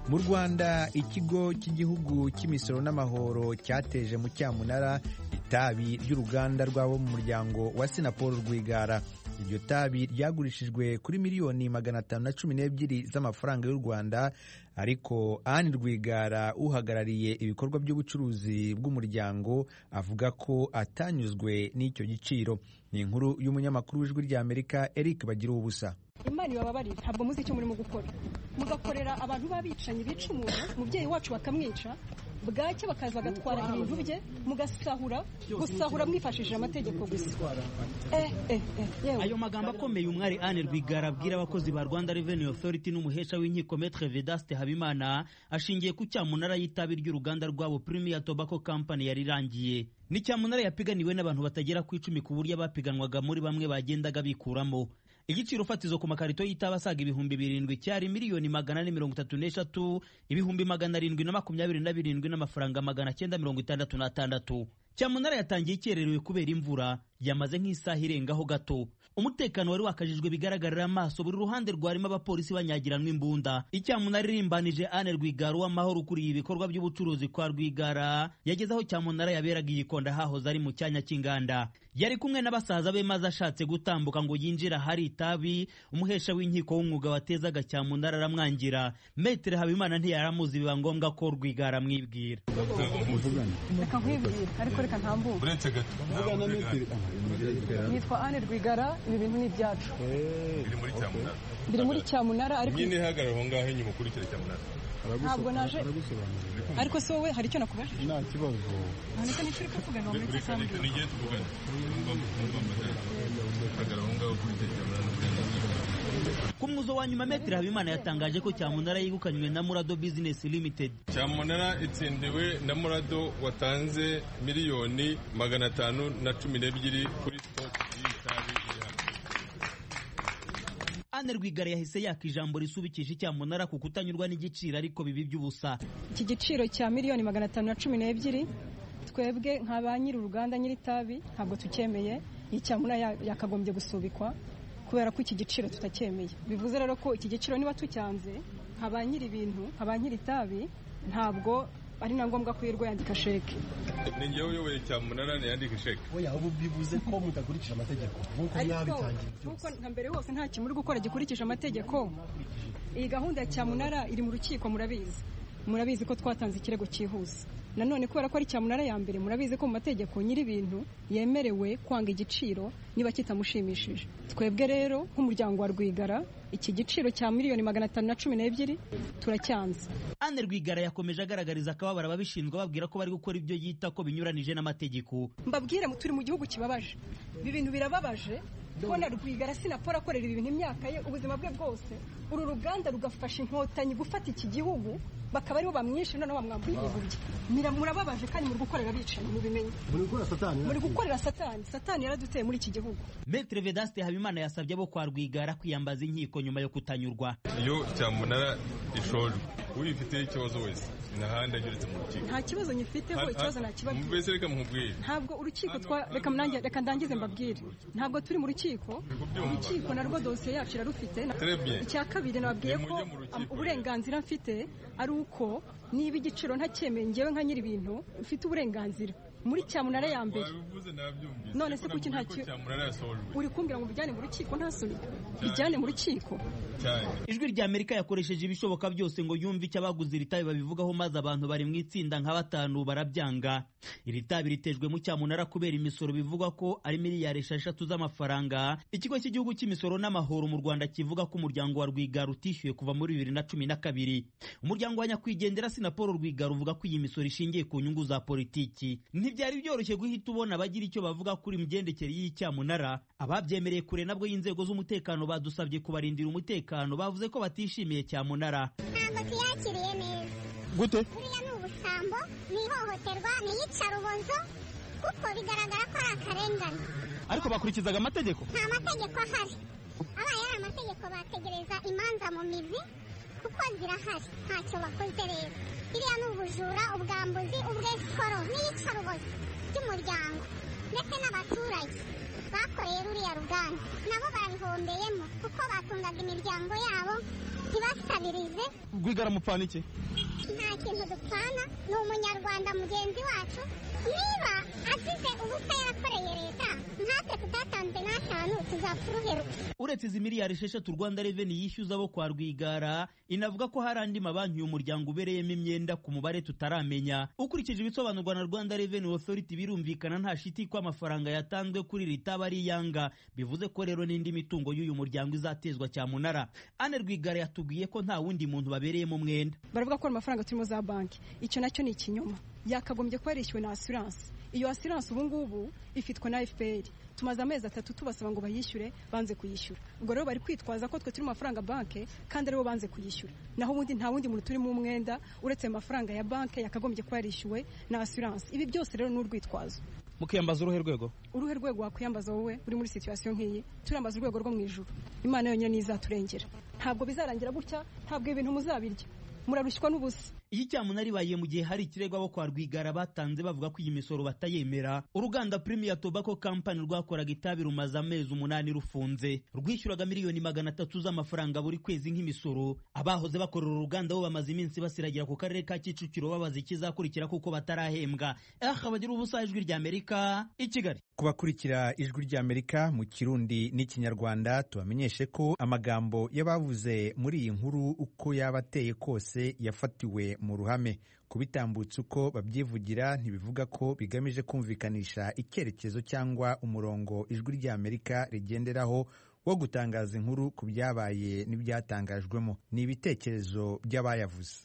mu rwanda ikigo cy'igihugu cy'imisoro n'amahoro cyateje mu cyamunara itabi ry'uruganda rwabo mu muryango wa sinapol rwigara iryo tabi ryagurishijwe kuri miliyoni magana atanu na cumi n'ebyiri z'amafaranga y'u rwanda ariko Anne Rwigara uhagarariye ibikorwa by'ubucuruzi bw'umuryango avuga ko atanyuzwe n'icyo giciro ni inkuru y'umunyamakuru w'ijwi ry'Amerika Eric bagira ubusa imana ibababarire ntabwo muzi icyo murimo gukora mugakorera abantu b'abicanyi bica umuntu umubyeyi wacu bakamwica bwacya bakaza bagatwara ibintu bye mugasahura gusahura mwifashishije amategeko gusa ayo magambo akomeye umwari Anne Rwigara abwira abakozi ba Rwanda Revenue Authority n'umuhesha w'inkiko Maître Vedaste Habimana ashingiye ku cyamunara y'itabi ry'uruganda rwabo Premier Tobacco Company yari irangiye ni cyamunara yapiganiwe n'abantu batagera ku icumi ku buryo abapiganwaga muri bamwe bagendaga bikuramo igiciro fatizo ku makarito y'itabi asaga ibihumbi birindwi cyari miliyoni magana ane mirongo itatu n'eshatu ibihumbi magana arindwi na makumyabiri na birindwi n'amafaranga magana cyenda mirongo itandatu n'atandatu cyamunara yatangiye ikererewe kubera imvura yamaze nk'isaha irengaho gato umutekano wari wakajijwe bigaragarira amaso buri ruhande rwarimo abapolisi banyagiranwa imbunda icyamunara irimbanije Anne Rwigara w'amahoro ukuriye ibikorwa by'ubucuruzi kwa Rwigara yageze aho cyamunara yaberaga igikonda hahoze ari mu cyanya cy'inganda yari kumwe n'abasaza be maze ashatse gutambuka ngo yinjire ahari itabi umuhesha w'inkiko w'umwuga watezaga cyamunara aramwangira metere habimana ntiyaramuzi biba ngombwa ko Rwigara amwibwira reka nkwibwire ariko reka ntambuke nitwa Anne Rwigara ibi bintu ni ibyacu biri muri cyamunara ariko nyine hagarara aho ngaho inyuma ukurikire cyamunara ntabwo naje ariko si wowe hari icyo nakubajije nta kibazo ntabwo nicyo uri kuvugana muri iki Reka reka nigeye tuvugana hagarara aho ngaho ukurikire cyamunara ku mwuzo wa nyuma metere habimana yatangaje ko cyamunara yegukanywe na murado business limited cyamunara itsindiwe na murado watanze miliyoni magana atanu na cumi n'ebyiri kuri sitoke y'itabi iri hano Anne Rwigara yahise yaka ijambo risubikisha icyamunara ku kutanyurwa n'igiciro ariko bibi by'ubusa iki giciro cya miliyoni magana atanu na cumi n'ebyiri twebwe nka ba nyiri uruganda nyiri itabi ntabwo tucyemeye iyi cyamunara yakagombye gusubikwa kubera ko iki giciro tutacyemeye bivuze rero ko iki giciro niba tucyanze nka ba nyiri ibintu nka ba nyiri itabi ntabwo ari na ngombwa ko yirwa yandika sheke ni njyewe uyoboye cyamunara ntiyandike sheke oya ubu bivuze ko mudakurikije amategeko nk'uko ariko mwabitangiye nk'uko nka mbere hose nta kintu uri gukora gikurikije amategeko iyi gahunda ya cyamunara iri mu rukiko murabizi murabizi ko twatanze ikirego cyihuse nanone kubera ko ari cyamunara ya mbere murabizi ko mu mategeko nyiri ibintu yemerewe kwanga igiciro niba kitamushimishije twebwe rero nk'umuryango wa rwigara iki giciro cya miliyoni magana atanu na cumi n'ebyiri turacyanze Anne Rwigara yakomeje agaragariza akababaro ababishinzwe babwira ko bari gukora ibyo yita ko binyuranije n'amategeko mbabwire mu turi mu gihugu kibabaje ibi bintu birababaje kubona rwigara sinapora akorera ibi bintu imyaka ye ubuzima bwe bwose uru ruganda rugafasha inkotanyi gufata iki gihugu bakaba aribo bamwishe noneho bamwambuye ibintu bye Mira- murababaje kandi muri gukorera abicanyi mubimenye muri gukora satani muri gukorera satani satani yaraduteye muri iki gihugu Maître Vedaste Habimana yasabye abo kwa Rwigara kwiyambaza inkiko nyuma yo kutanyurwa iyo cyamunara ishojwe uyifiteho ikibazo wese ntahandi anyuretse mu rukiko nta kibazo nyifiteho ikibazo nta kibazo mbese reka mukubwire ntabwo urukiko twa reka nanjye- reka ndangize mbabwire ntabwo turi mu rukiko urukiko narwo dosiye yacu irarufite Na- Très bien. icya kabiri nababwiye Nimujye ko mu rukiko am- uburenganzira mfite ari uko niba igiciro ntacyemeye njyewe nka nyiri ibintu mfite uburenganzira muri cyamunara ya mbere wabivuze nabyumvise None se ariko kuki nakubwiye nta ko ki- cyamunara yasojwe uri kumbwira ngo bijyane mu rukiko ntasunika bijyane mu rukiko cyane ijwi ry'amerika yakoresheje ibishoboka byose ngo yumve icyo abaguze iri tabi babivugaho maze abantu bari mu itsinda nka batanu barabyanga iri tabi ritejwemo cyamunara kubera imisoro bivugwa ko ari miliyari esheshatu z'amafaranga ikigo cy'igihugu cy'imisoro n'amahoro mu rwanda kivuga ko umuryango wa rwigara utishyuye kuva muri bibiri na cumi na kabiri umuryango wa nyakwigendera sinapolo rwigara uvuga ko iyi misoro ishingiye ku nyungu za politiki ntibyari byoroshye guhita ubona abagira icyo bavuga kuri imigendekere y'icyamunara ababyemereye kure nabwo y'inzego z'umutekano badusabye kubarindira umutekano bavuze ko batishimiye cyamunara ntabwo tuyakiriye neza gute buriya ni ubusambo ni ihohoterwa ni iyicarubozo kuko bigaragara ko ari akarengane ariko bakurikizaga amategeko nta mategeko ahari abaye ari amategeko bategereza imanza mu mizi kuko zirahari ntacyo bakoze rero biriya ni ubujura ubwambuzi ubwesiporo n'iyicarubozo ry'umuryango ndetse n'abaturage bakoreye ruriya ruganda nabo babihombeyemo kuko batungaga imiryango yabo ntibasabirize rwigara mupfana iki nta kintu dupfana ni umunyarwanda mugenzi wacu niba azize ubusa yarakoreye leta natwe tudatanze n'atanu tuzapfa uruheruka uretse izi miliyari esheshatu rwanda reveni yishyuza abo kwa rwigara inavuga ko hari andi mabanki uyu muryango ubereyemo imyenda ku mubare tutaramenya ukurikije ibisobanurwa na rwanda reveni osoriti birumvikana nta shiti ko amafaranga yatanzwe kuri iri taba ari iyanga bivuze ko rero n'indi mitungo y'uyu muryango izatezwa cyamunara ane rwigara yatubwiye ko nta wundi muntu babereyemo umwenda baravuga ko ari amafaranga turimo za banki icyo nacyo ni ikinyoma yakagombye kuba yarishyuwe na asiranse iyo asiranse ubu ngubu ifitwa na fpr tumaze amezi atatu tubasaba ngo bayishyure banze kuyishyura ubwo rero bari kwitwaza ko twe turi mu mafaranga banki kandi aribo banze kuyishyura naho ubundi nta wundi muntu turimo umwenda uretse ayo mafaranga ya banki yakagombye kuba yarishyuwe na asiranse ibi byose rero ni urwitwazo mukiyambaza uruhe rwego uruhe rwego wakwiyambaza wowe uri muri situwasiyo nk'iyi turambaza urwego rwo mu ijuru imana yonyine niyo izaturengera ntabwo bizarangira gutya ntabwo ibintu muzabirya murarushywa n'ubusa iyi cyamunara ibaye mu gihe hari ikirego abo kwa rwigara batanze bavuga ko iyi misoro batayemera uruganda premier tobacco company rwakoraga itabi rumaze amezi umunani rufunze rwishyuraga miliyoni magana atatu z'amafaranga buri kwezi nk'imisoro abahoze bakorera uruganda bo bamaze iminsi basiragira ku karere ka kicukiro babaza ikizakurikira kuko batarahembwa eh abagira ubusa ijwi rya amerika i kigali kubakurikira ijwi ry'amerika mu kirundi n'ikinyarwanda tubamenyeshe ko amagambo y'abavuze muri iyi nkuru uko yaba ateye kose yafatiwe mu ruhame kubitambutsa uko babyivugira ntibivuga ko bigamije kumvikanisha icyerekezo cyangwa umurongo ijwi ry'amerika rigenderaho wo gutangaza inkuru ku byabaye n'ibyatangajwemo ni ibitekerezo by'abayavuze